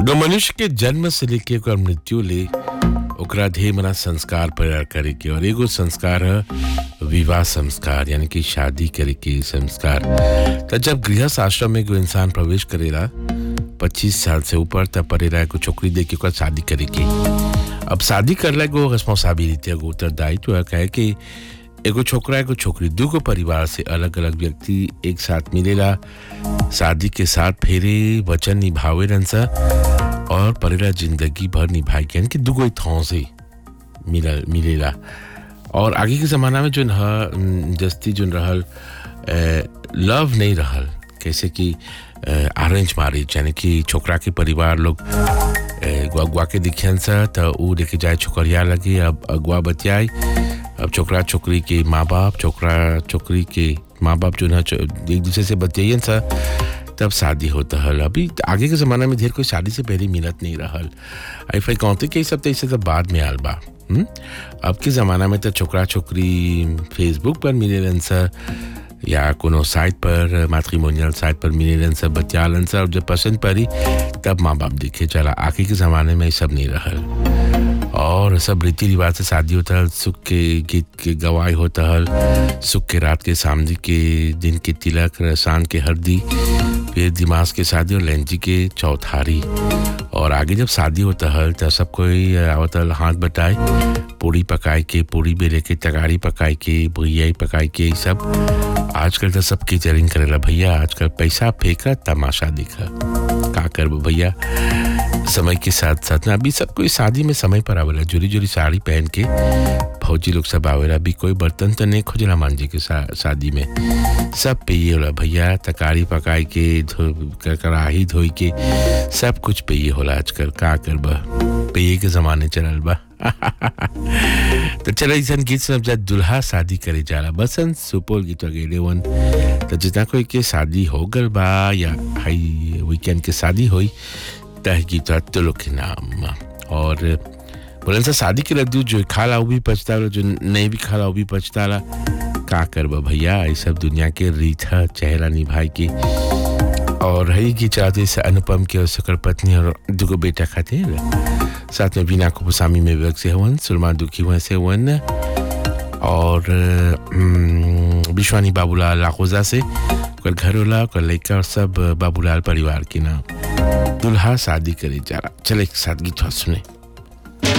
एगो मनुष्य के जन्म से लेके ओकर मृत्यु ले ओकरा ढेर मना संस्कार प्रयार करे के और एगो संस्कार है विवाह संस्कार यानी कि शादी करे के संस्कार त जब गृहस्थ आश्रम में एगो इंसान प्रवेश करेला पच्चीस साल से ऊपर तब पड़ेला एगो छोकरी दे के ओकर शादी करे के अब शादी करला एगो रिस्पॉन्सिबिलिटी एगो उत्तरदायित्व है कहे कि एगो छोकरा एगो छोकरी दूगो परिवार से अलग अलग व्यक्ति एक साथ मिलेला शादी के साथ फेरे वचन निभावे रन सा और परेला जिंदगी भर निभाए के यानी कि दूगो थाव से मिला मिलेला और आगे के ज़माना में जो जस्ती जो रहल लव नहीं रहल कैसे कि अरेंज मैरिज यानी कि छोकरा के परिवार लोग अगुआ के दिखियन सा तो ऊ लेके जाए छोकरिया लगे अब अगुआ बतियाई अब छोकरा छोकरी के माँ बाप छोकरा छोकरी के माँ बाप जो है एक दूसरे से बतियाइन सा तब शादी होता हल अभी आगे के ज़माना में ढेर कोई शादी से पहले मिलत नहीं रहल आई फाई कहते कि सब तो इसे सब बाद में आल बा हुँ? अब के ज़माना में तो छोकरा छोकरी फेसबुक पर मिले सा या कोनो साइट पर मैट्रिमोनियल साइट पर मिले सब बतियालन सा और जब पसंद पड़ी तब माँ बाप देखे चला आगे के ज़माने में ये सब नहीं रहल और सब रीति रिवाज से शादी होता है सुख के गीत के गवाही होता है सुख के रात के सामने के दिन के तिलक रसान के हरदी फिर दिमाग के शादी और लेंजी के चौथारी और आगे जब शादी होता है तो सब कोई आवत हाथ बटाए पूड़ी पकाए के पूड़ी बेले के तगाड़ी पकाए के भैया पकाए के सब आजकल तो सब केचरिंग करेला भैया आजकल पैसा फेंका तमाशा दिखा का कर भैया समय के साथ साथ ना अभी सब कोई शादी में समय पर आवेला जोरी जोरी साड़ी पहन के फौजी लोग सब आवेला अभी कोई बर्तन तो नहीं खोजला मान जी के शादी में सब पेये होला भैया तकारी पकाए के कड़ाही धोई के सब कुछ पेये होला आजकल का कर बा पेये के जमाने चलल बा तो चलो ऐसा गीत सुनब जा दुल्हा शादी करे जाला बसंत सुपौल गीत गेले वन तो जितना कोई के शादी हो गल बा या हाई वीकेंड के शादी हुई तह गीत तो लोग के नाम और बोलन सा शादी के लड्डू जो खाला वो भी पछता जो नहीं भी खाला वो भी पछता का करबा भैया ये सब दुनिया के रीत है चेहरा निभाई की और है की चाहते से अनुपम के और सकर पत्नी और दुगो बेटा खाते हैं साथ में बीना कुपुसामी में व्यक्त से हवन सुलमान दुखी हुए से हवन और विश्वानी बाबूलाल लाखोजा से कल घर वाला कल लड़का और सब बाबूलाल परिवार के नाम दुल्हा शादी करे जा रहा चले एक साथ गीत सुने